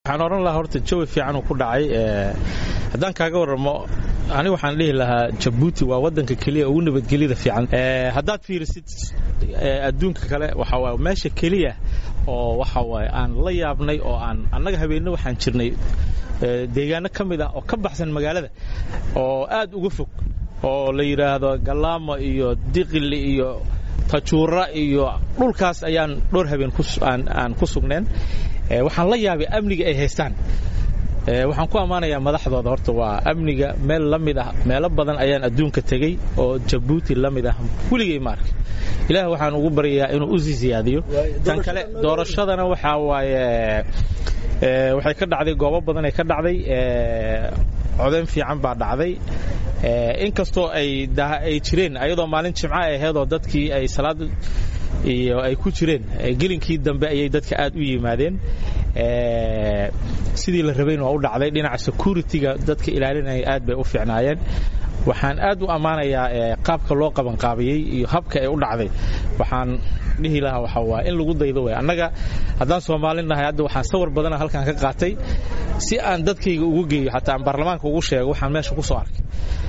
waxaan odhan lahaa horta jawi fiican uu ku dhacay haddaan kaaga warramo aniga waxaan dhihi lahaa jabuuti waa wadanka keliya ugu nabadgelyada fiican haddaad fiirisid adduunka kale waxa waay meesha keliya oo waxa waaye aan la yaabnay oo aan annaga habeenno waxaan jirnay deegaano ka mid ah oo ka baxsan magaalada oo aad uga fog oo la yidhaahdo galaamo iyo diqili iyo tajuura iyo dhulkaas ayaan dhowr habeen aan ku sugneen waxaan la yaabay amniga ay haystaan waxaan ku ammaanayaa madaxdooda horta waa amniga meel la mid ah meelo badan ayaan adduunka tegey oo jabuuti la mid ah weligay ma arka ilaah waxaan ugu baryayaa inuu u sii siyaadiyo tan kale doorashadana waxaa waaye waxay ka dhacday goobo badan ay ka dhacday codayn fiican baa dhacday inkastoo ay ay jireen ayadoo maalin jimco ay ahaydoo dadkii ay salaad iyo ay ku jireen gelinkii dambe ayay dadka aad u yimaadeen sidii la rabayn waa u dhacday dhinaca security-ga dadka ilaalinaya aad bay u fiicnaayeen waxaan aad u ammaanayaa qaabka loo qabanqaabiyey iyo habka ay u dhacday waxaan dhihi lahaa waxa waa in lagu daydo way annaga haddaan soomaali nahay hadda waxaan sawir badana halkan ka qaatay si aan dadkayga ugu geeyo xataa aan baarlamaanka ugu sheego waxaan meesha ku soo arkay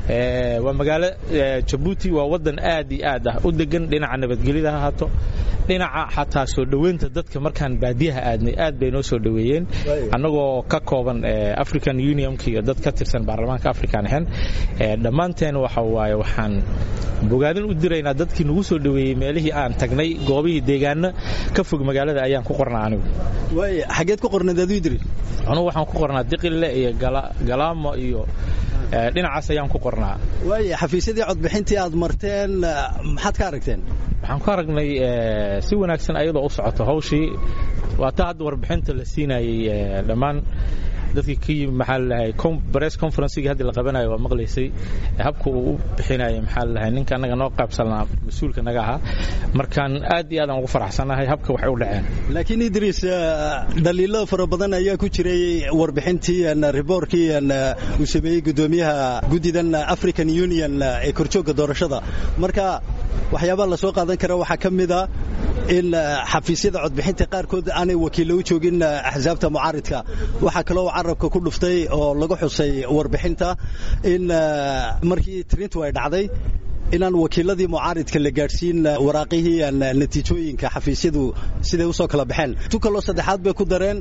waa magaalo jabuuti waa wadan aad iyo aad ah u degan dhinaca nabadgelyada ha haato dhinaca xataa soo dhoweynta dadka markaan baadiyaha aadnay aad bay noo soo dhoweeyeen annagoo ka kooban african unionka iyo dad ka tirsan baarlamaanka african ahayn dhammaanteen waxa waaye waxaan bogaadin u diraynaa dadkii nagu soo dhoweeyey meelihii aan tagnay goobihii deegaano ka fog magaalada ayaan ku qornaa anigu xageed ku qornayd aduu idri anugu waxaan ku qornaa diqille iyo galaamo iyo dhinacaas ayaan ku qornaa waaya xafiisyadii codbixintii aad marteen maxaad ka aragteen waxaan ku aragnay si wanaagsan ayadoo u socoto hawshii waa taa hadda warbixinta la siinayey dhammaan dadkii ka yimi maxaa lalahay bress conferencegii hadda la qabanayo waa maqlaysay habka uu u bixinayay maxaa lalahay ninka annaga noo qaybsanaa mas-uulka naga ahaa markaan aad iyo aad aan ugu faraxsannahay habka waxay u dhaceen laakiin idriis dhaliilo fara badan ayaa ku jiray warbixintii riboorkii uu sameeyey guddoomiyaha guddidan african union ee korjoogga doorashada marka waxyaabaha la soo qaadan kara waxaa ka mid a in xafiisyada codbixinta qaarkood aanay wakiillo u joogin axsaabta mucaaridka waxaa kaloo carabka ku dhuftay oo lagu xusay warbixinta in markii tirintu ay dhacday inaan wakiiladii mucaaridka la gaadhsiin waraaqihii natiijooyinka xafiisyadu siday usoo kala baxeen tu kaloo saddexaad bay ku dareen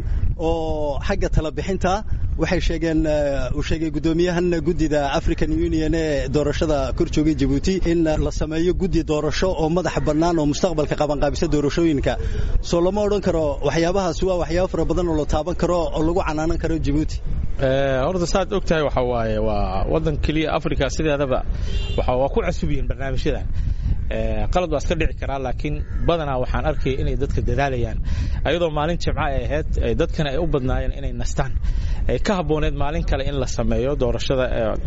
oo xagga talabixinta waxay sheegeen uu sheegay guddoomiyahan guddida african union ee doorashada kor joogay jabuuti in la sameeyo guddi doorasho oo madaxa bannaan oo mustaqbalka qabanqaabisa doorashooyinka soo lama odhan karo waxyaabahaasi waa waxyaabo fara badan oo la taaban karo oo lagu canaanan karo jabuuti horta saad og tahay waxa waaye waa waddan keliya africa sideedaba waa ku cusub yihiin barnaamijyadan qalad waa iska dhici karaa laakiin badanaa waxaan arkaya inay dadka dadaalayaan ayadoo maalin jimco ay ahayd dadkana ay u badnaayeen inay nastaan ay ka habbooneed maalin kale in la sameeyo doorashada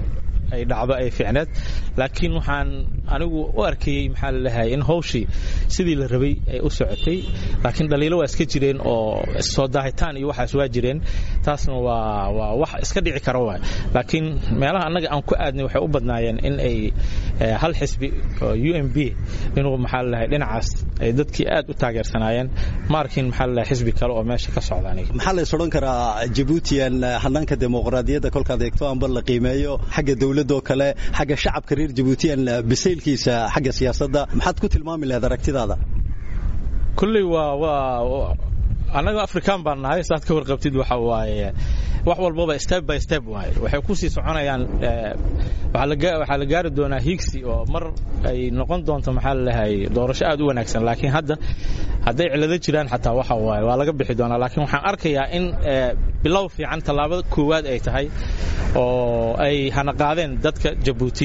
ay dhacdo ay fiicneed laakiin waxaan anigu u arkayey maxaa lalahay in hawshii sidii la rabay ay u socotay laakiin dhaliilo waa iska jireen oo soo daahitaan iyo waxaas waa jireen taasna waa waa wax iska dhici kara waay laakiin meelaha annaga aan ku aadnay waxay u badnaayeen in ay hal xisbi oo u m b inuu maxaa lalahay dhinacaas ay dadkii aad u taageersanaayeen ma arkin maxaa lalahay xisbi kale oo meesha ka socda aniga maxaa lays odhan karaa jabuutiyan hanaanka dimuqraadiyadda kolkaad eegto amba la qiimeeyo xagga dowladoo kale xagga shacabka reer jabuutiyan bisaylkiisa xagga siyaasadda maxaad ku tilmaami lahayd aragtidaada kulley waa waa annaga afrikaan baan nahay saad ka warqabtid waxa waaye wax walbaba step by step waaye waxay ku sii soconayaan waxaa la gaari doonaa higsi oo mar ay noqon doonto maxaa lalahay doorasho aad u wanaagsan laakiin hadda hadday cilado jiraan xataa waxa waaye waa laga bixi doonaa laakiin waxaan arkayaa in bilow fiican tallaabada koowaad ay tahay oo ay hana qaadeen dadka jabuuti